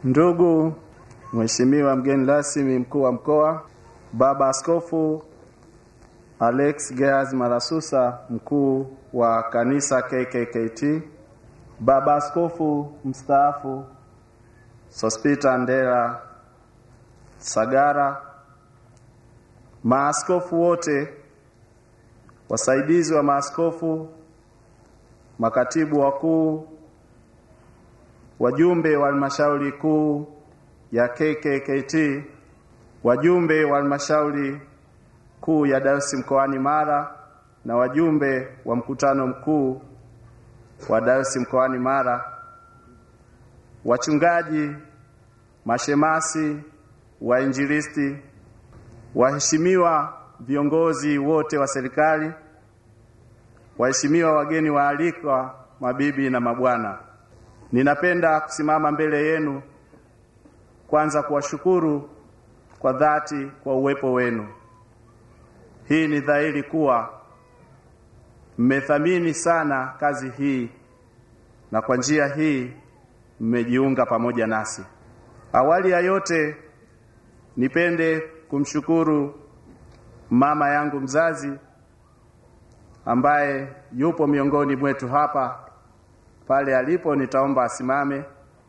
Ndugu Mheshimiwa mgeni rasmi mkuu wa mkoa, Baba Askofu Alex Geaz Malasusa mkuu wa kanisa KKKT, Baba Askofu mstaafu Sospita Ndela Sagara, maaskofu wote, wasaidizi wa maaskofu, makatibu wakuu, wajumbe wa halmashauri kuu ya KKKT, wajumbe wa halmashauri kuu ya Dayosisi mkoani Mara na wajumbe wa mkutano mkuu wa Dayosisi mkoani Mara, wachungaji, mashemasi, wainjilisti, waheshimiwa viongozi wote wa serikali, waheshimiwa wageni waalikwa, mabibi na mabwana, ninapenda kusimama mbele yenu kwanza kuwashukuru kwa dhati kwa uwepo wenu. Hii ni dhahiri kuwa mmethamini sana kazi hii na kwa njia hii mmejiunga pamoja nasi. Awali ya yote, nipende kumshukuru mama yangu mzazi ambaye yupo miongoni mwetu hapa. Pale alipo nitaomba asimame.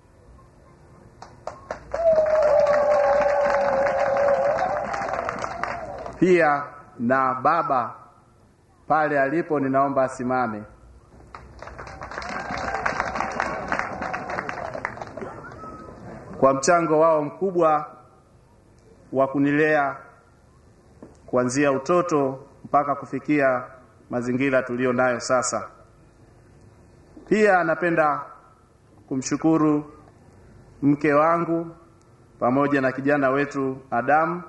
Pia na baba pale alipo ninaomba asimame. Kwa mchango wao mkubwa wa kunilea kuanzia utoto mpaka kufikia mazingira tuliyo nayo sasa. Pia napenda kumshukuru mke wangu pamoja na kijana wetu Adamu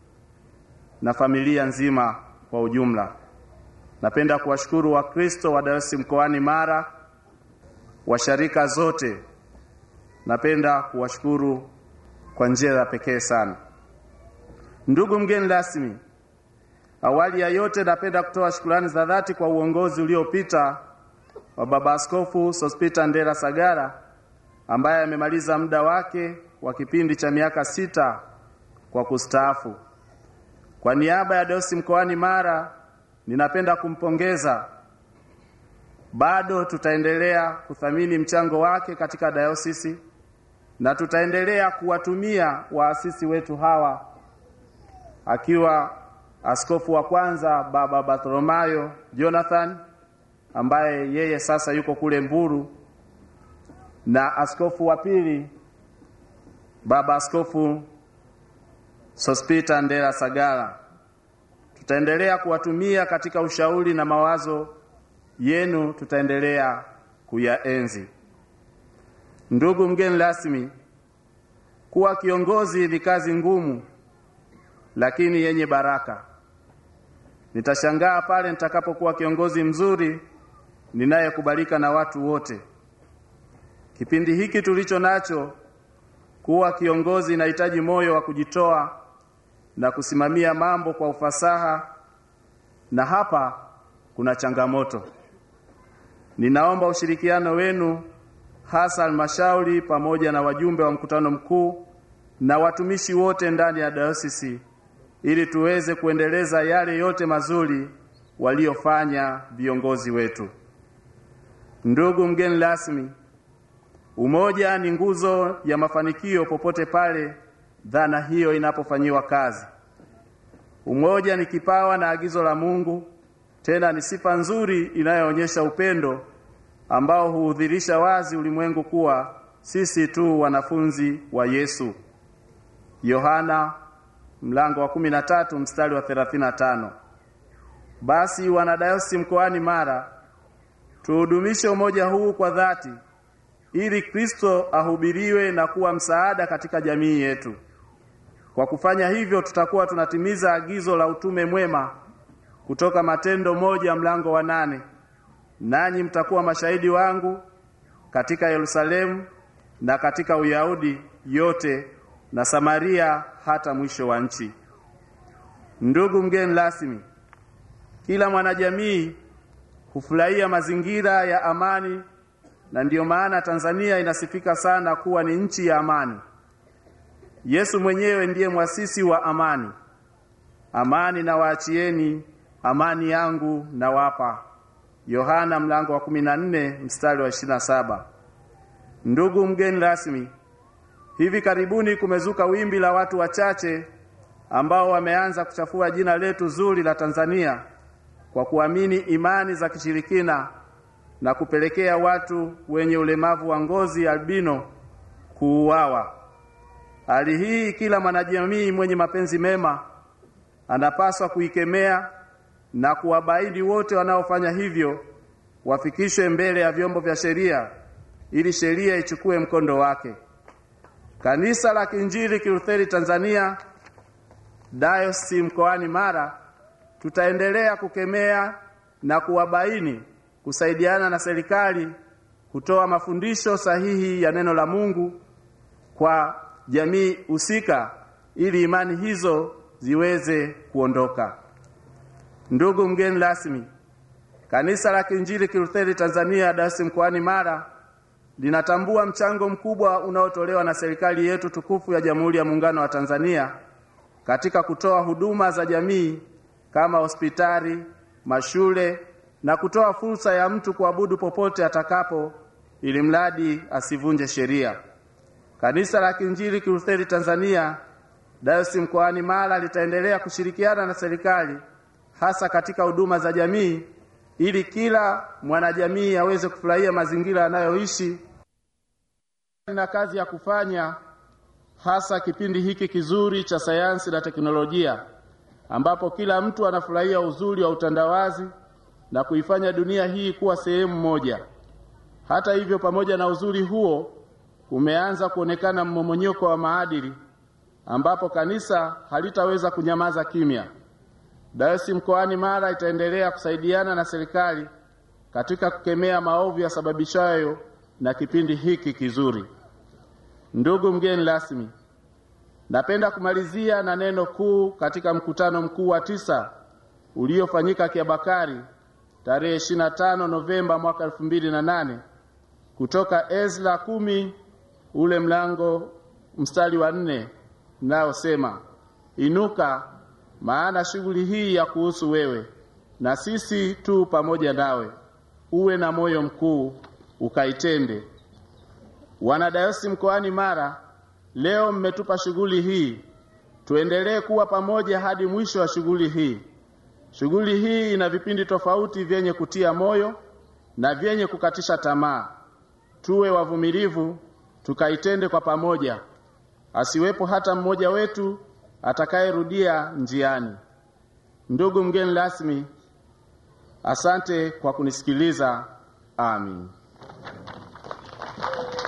na familia nzima kwa ujumla. Napenda kuwashukuru Wakristo wa Dayosisi mkoani Mara, washarika zote. Napenda kuwashukuru kwa njia ya pekee sana. Ndugu mgeni rasmi, awali ya yote napenda kutoa shukrani za dhati kwa uongozi uliopita wa Baba Askofu Sospita Ndela Sagara ambaye amemaliza muda wake wa kipindi cha miaka sita kwa kustaafu. Kwa niaba ya Dayosisi mkoani Mara ninapenda kumpongeza. Bado tutaendelea kuthamini mchango wake katika dayosisi na tutaendelea kuwatumia waasisi wetu hawa, akiwa askofu wa kwanza Baba Bartholomayo Jonathan ambaye yeye sasa yuko kule Mbulu na askofu wa pili Baba Askofu Sospita Ndela Sagara. Tutaendelea kuwatumia katika ushauri na mawazo yenu, tutaendelea kuyaenzi. Ndugu mgeni rasmi, kuwa kiongozi ni kazi ngumu, lakini yenye baraka. Nitashangaa pale nitakapokuwa kiongozi mzuri ninayekubalika na watu wote. Kipindi hiki tulicho nacho, kuwa kiongozi inahitaji moyo wa kujitoa na kusimamia mambo kwa ufasaha, na hapa kuna changamoto. Ninaomba ushirikiano wenu, hasa halmashauri pamoja na wajumbe wa mkutano mkuu na watumishi wote ndani ya dayosisi, ili tuweze kuendeleza yale yote mazuri waliofanya viongozi wetu. Ndugu mgeni rasmi, umoja ni nguzo ya mafanikio popote pale dhana hiyo inapofanyiwa kazi. Umoja ni kipawa na agizo la Mungu, tena ni sifa nzuri inayoonyesha upendo ambao huudhirisha wazi ulimwengu kuwa sisi tu wanafunzi wa Yesu. Yohana mlango wa 13 mstari wa 35. Basi wanadayosisi mkoani Mara tuhudumishe umoja huu kwa dhati ili Kristo ahubiriwe na kuwa msaada katika jamii yetu. Kwa kufanya hivyo, tutakuwa tunatimiza agizo la utume mwema kutoka Matendo moja mlango wa nane, nanyi mtakuwa mashahidi wangu katika Yerusalemu na katika Uyahudi yote na Samaria hata mwisho wa nchi. Ndugu mgeni rasmi, kila mwanajamii hufurahia mazingira ya amani na ndiyo maana Tanzania inasifika sana kuwa ni nchi ya amani. Yesu mwenyewe ndiye mwasisi wa amani. Amani na waachieni, amani yangu na wapa. Yohana mlango wa 14 mstari wa 27. Ndugu mgeni rasmi, hivi karibuni kumezuka wimbi la watu wachache ambao wameanza kuchafua jina letu zuri la Tanzania kwa kuamini imani za kishirikina na kupelekea watu wenye ulemavu wa ngozi albino kuuawa. Hali hii kila mwanajamii mwenye mapenzi mema anapaswa kuikemea na kuwabaini wote wanaofanya hivyo wafikishwe mbele ya vyombo vya sheria ili sheria ichukue mkondo wake. Kanisa la Kiinjili Kilutheri Tanzania Dayosisi mkoani Mara tutaendelea kukemea na kuwabaini, kusaidiana na serikali kutoa mafundisho sahihi ya neno la Mungu kwa jamii husika ili imani hizo ziweze kuondoka. Ndugu mgeni rasmi, Kanisa la Kiinjili Kilutheri Tanzania Dayosisi mkoani Mara linatambua mchango mkubwa unaotolewa na serikali yetu tukufu ya Jamhuri ya Muungano wa Tanzania katika kutoa huduma za jamii kama hospitali, mashule na kutoa fursa ya mtu kuabudu popote atakapo ili mradi asivunje sheria. Kanisa la Kiinjili Kilutheri Tanzania Dayosisi mkoani Mara litaendelea kushirikiana na serikali hasa katika huduma za jamii ili kila mwanajamii aweze kufurahia mazingira anayoishi na kazi ya kufanya hasa kipindi hiki kizuri cha sayansi na teknolojia ambapo kila mtu anafurahia uzuri wa utandawazi na kuifanya dunia hii kuwa sehemu moja. Hata hivyo, pamoja na uzuri huo, umeanza kuonekana mmomonyoko wa maadili ambapo kanisa halitaweza kunyamaza kimya. Dayosisi mkoani Mara itaendelea kusaidiana na serikali katika kukemea maovu yasababishayo na kipindi hiki kizuri. Ndugu mgeni rasmi, napenda kumalizia na neno kuu katika mkutano mkuu wa tisa uliofanyika Kiabakari tarehe 25 Novemba mwaka 2008 kutoka Ezra kumi ule mlango mstari wa nne nayosema, inuka, maana shughuli hii ya kuhusu wewe, na sisi tu pamoja nawe, uwe na moyo mkuu ukaitende. Wanadayosisi mkoani Mara, leo mmetupa shughuli hii, tuendelee kuwa pamoja hadi mwisho wa shughuli hii. Shughuli hii ina vipindi tofauti vyenye kutia moyo na vyenye kukatisha tamaa. Tuwe wavumilivu, tukaitende kwa pamoja, asiwepo hata mmoja wetu atakayerudia njiani. Ndugu mgeni rasmi, asante kwa kunisikiliza. Amin.